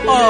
Oh.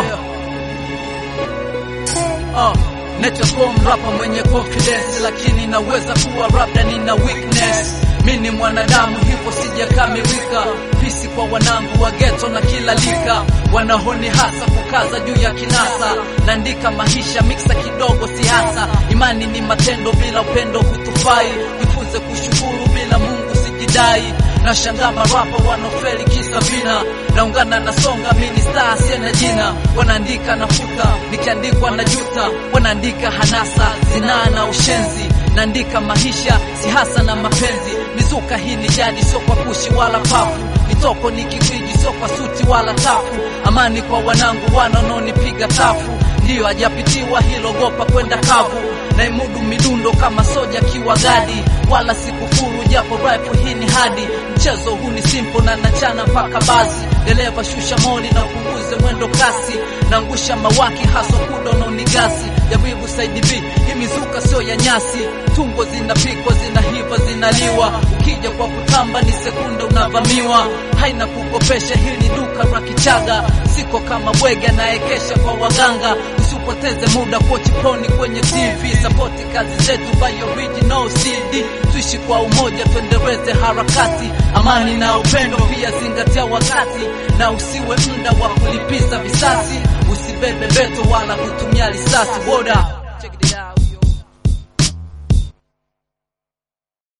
Oh. Netakuwa mrapa mwenye confidence, lakini naweza kuwa labda nina weakness. Mi ni mwanadamu hivyo sijakamilika. Pisi kwa wanangu wa ghetto na kila lika, wanahoni hasa kukaza juu ya kinasa. Naandika maisha miksa kidogo siasa, imani ni matendo, bila upendo hutufai. Jifunze kushukuru, bila Mungu sijidai. Nashangaa marapa wanaofeli kisa vina, naungana na songa mini star siena jina, wanaandika nafuta, nikiandikwa na juta, wanaandika hanasa, zinaa na ushenzi, naandika maisha si hasa na mapenzi, mizuka hii ni jadi, sio kwa kushi wala pafu, mitoko ni kikwiji, sio kwa suti wala tafu, amani kwa wanangu wanaononipiga tafu, ndiyo hajapitiwa hilo gopa kwenda kavu, naimudu midundo kama soja kiwa gadi, wala sikufuru japo rifle hii ni hadi, mchezo huu ni simple na nachana mpaka basi, dereva shusha moli na upunguze mwendo kasi, naangusha mawaki haswa kudo na unigasi, jaribu side B, hii mizuka sio ya nyasi, tungo zinapikwa zinahiva zinaliwa, ukija kwa kutamba ni sekunde unavamiwa, haina kukopesha, hii ni duka la Kichaga, siko kama bwege anaekesha kwa waganga, usipoteze muda kochi poni kwenye TV, sapoti kazi zetu by original CD, tuishi kwa umoja, tuendeleze harakati, amani na upendo, pia zingatia wakati, na usiwe muda wa kulipiza visasi, usibebe beto wala kutumia risasi. Boda Check it out.